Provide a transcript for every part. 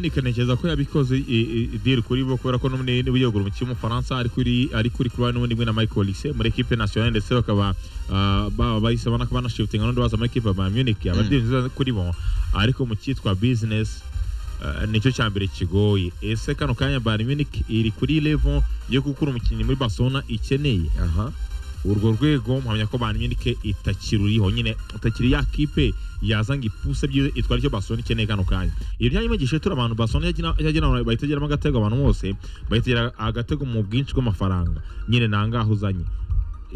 yerekanekeza ko yabikoze idiri kuri bo kubera ko n'umwe wiyegura umukinnyi w'umufaransa ariko uri ariko uri kuba n'ubundi bwe na Michael Olise muri equipe nationale ndetse bakaba baba bahise bana kubana shifting n'undi waza muri equipe ya Bayern Munich abadiri nziza kuri bo ariko mu cyitwa business uh, nicyo cya mbere kigoye ese kano kanya Bayern Munich iri kuri level yo gukura umukinnyi muri Barcelona ikeneye aha urwo rwego mpamya ko Bayern Munich itakiruriho nyine utakiri ya kipe yazanga ipuse byize itwara icyo Barcelona ikeneye kano kanya ibyo byanyimegeshe turi abantu Barcelona yagira yagira bayitegeramo agatego abantu bose bayitera agatego mu bwinshi bw'amafaranga nyine nangaho uzanye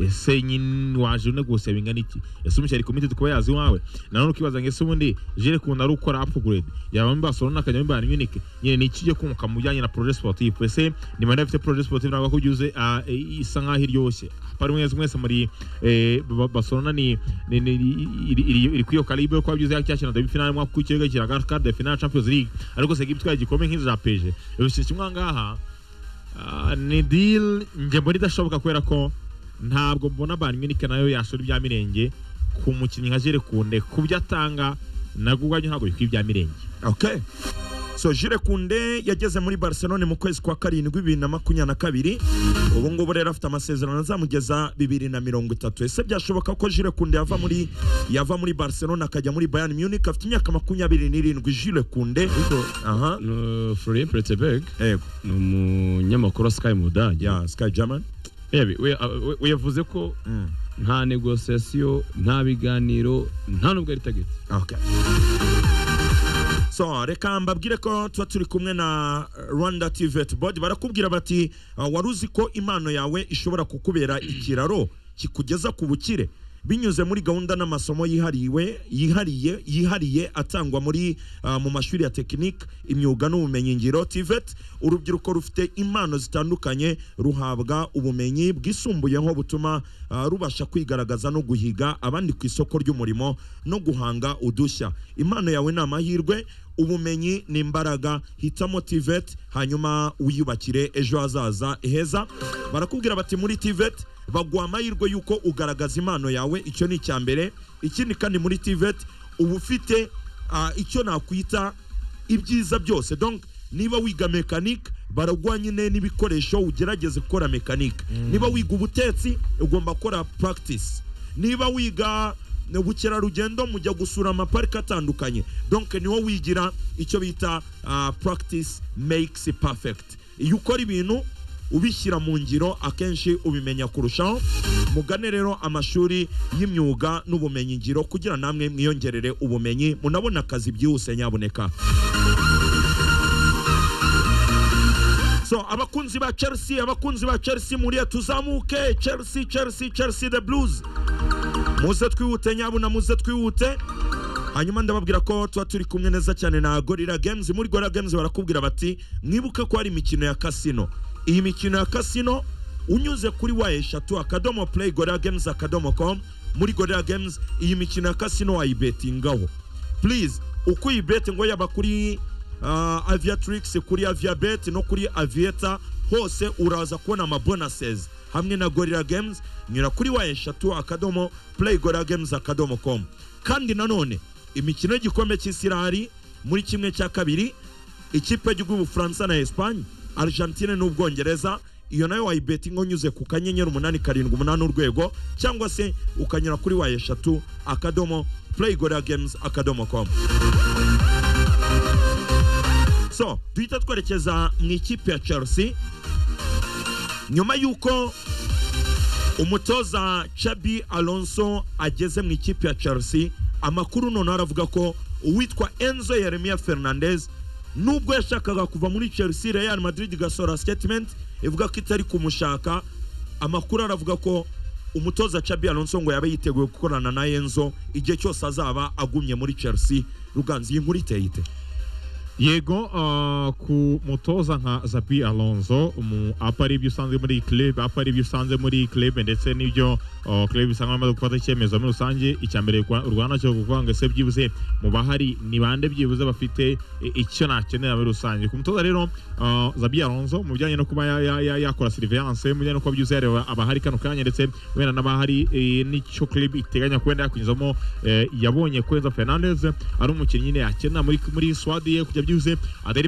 ese nyine waje une gusa bingana iki ese umushya ari committed kuba yazi wawe nanone ukibaza ngo ese ubundi jere kuntu ari ukora upgrade yaba muri Barcelona akajya muri Bayern Munich nyine ni iki cyo kumuka mu bijyanye na projet sportif ese ni manda afite projet sportif ntabwo ko byuze isa nkaho iryoshye pari mwese mwese muri eh, Ba- Barcelona ni ni- ni- iri iri- iri kwiyo karibu yo kuba byuze yacyashina demi finale mwaka w'ikirego cya card de finale Champions League ariko se gitwaye igikombe nk'inzira peje ibyo kimwe aha ngaha Ah, ni deal njye mbona idashoboka kubera ko ntabwo mbona Bayern Munich nayo yashora ibya mirenge ku mukinnyi nka Jere Kunde ku byo atanga nabwo ubwanyu ntabwo bikwiye ibya mirenge okay so Jules Kunde yageze muri Barcelona mu kwezi kwa karindwi bibiri na makumyabiri na kabiri ubu ngubu rero afite amasezerano azamugeza bibiri na mirongo itatu ese byashoboka ko Jules Kunde yava muri yava muri Barcelona akajya muri Bayern Munich afite imyaka makumyabiri n'irindwi Jules Kunde aha No, Florian Pretzeberg yego ni umunyamakuru wa Sky mu Budage. ya Sky German Yewe, we- a- we- we yavuze ko Mm. nta negosiyasiyo nta biganiro nta nubwo ari tageti Okay. So reka mbabwire ko tuba turi kumwe na eh, Rwanda TVET Board barakubwira bati "Ah, wari uzi ko impano yawe ishobora kukubera ikiraro kikugeza ku bukire binyuze muri gahunda n'amasomo yihariwe yihariye yihariye atangwa muri ah, mu mashuri ya tekinike imyuga n'ubumenyingiro TVET urubyiruko rufite impano zitandukanye ruhabwa ubumenyi bwisumbuyeho butuma ah, rubasha kwigaragaza no guhiga abandi ku isoko ry'umurimo no guhanga udushya impano yawe ni amahirwe ubumenyi ni imbaraga hitamo tivet hanyuma wiyubakire ejo hazaza heza barakubwira bati muri tivet baguha amahirwe y'uko ugaragaza impano yawe icyo ni icya mbere ikindi kandi muri tivet uba ufite ah, icyo nakwita ibyiza byose donc niba wiga mekanike baraguha nyine n'ibikoresho ugerageze gukora mekanike niba wiga ubutetsi ugomba gukora practice niba wiga ubukerarugendo mujya gusura amaparike atandukanye donc niwo wigira icyo bita ah, practice makes perfect iyo ukora ibintu ubishyira mu ngiro akenshi ubimenya kurushaho mugane rero amashuri y'imyuga n'ubumenyingiro kugira namwe mwiyongerere ubumenyi munabona akazi byihuse nyaboneka so abakunzi ba chelsea abakunzi ba chelsea muriye tuzamuke chelsea chelsea chelsea the blues muze twihute nyabuna muze twihute hanyuma ndababwira ko tuba turi kumwe neza cyane na gorira games muri gorira games barakubwira bati mwibuke ko hari imikino ya kasino iyi mikino ya kasino unyuze kuri wa eshatu akadomo play gorira games akadomo com muri gorira games iyi mikino ya kasino wayibetingaho please uko uyibete ngo yaba kuri uh, aviatrix kuri aviabet no kuri avieta hose uraza kubona amabonases hamwe na gorira games nyura kuri wa eshatu akadomo play gorira games akadomo com kandi nanone imikino y'igikombe cy'isi irahari muri kimwe cya kabiri ikipe y'igihugu y'ubufaransa na esipanye argentine n'ubwongereza iyo nayo wayibetinga unyuze ku kanyenyeri umunani karindwi umunani urwego cyangwa se ukanyura kuri wa eshatu akadomo play gorira games akadomo com so duhita twerekeza mu ikipe ya chelsea nyuma y'uko umutoza chabi alonso ageze mu ikipe ya chelsea amakuru noneho aravuga ko uwitwa enzo yeremia fernandez nubwo yashakaga kuva muri chelsea real madrid igasohora statement ivuga ko itari kumushaka amakuru aravuga ko umutoza chabi alonso ngo yaba yiteguye gukorana na enzo igihe cyose azaba agumye muri chelsea ruganzi iyi nkuru iteye ite yego ah, ku mutoza nka Zabi Alonso mu apa ari ibyo usanzwe muri iyi club apa ari ibyo usanzwe muri iyi club ndetse n'ibyo ah, club isanga bamaze gufata icyemezo muri rusange icya mbere rwa- urwana cyo kuvuga ngo ese byibuze mu bahari ni bande byibuze bafite i- icyo nakenera muri rusange ku mutoza rero ah, Zabi Alonso mu bijyanye no kuba ya- ya- ya- yakora surveillance mu bijyanye no kuba byuzuye areba abahari kano kanya ndetse wenda n'abahari eh, n'icyo club iteganya kwenda yakwinjizamo eh, yabonye Kwenza Fernandez ari umukinnyi nyine yakenera muri muri swadi ye kujya byuzuye atari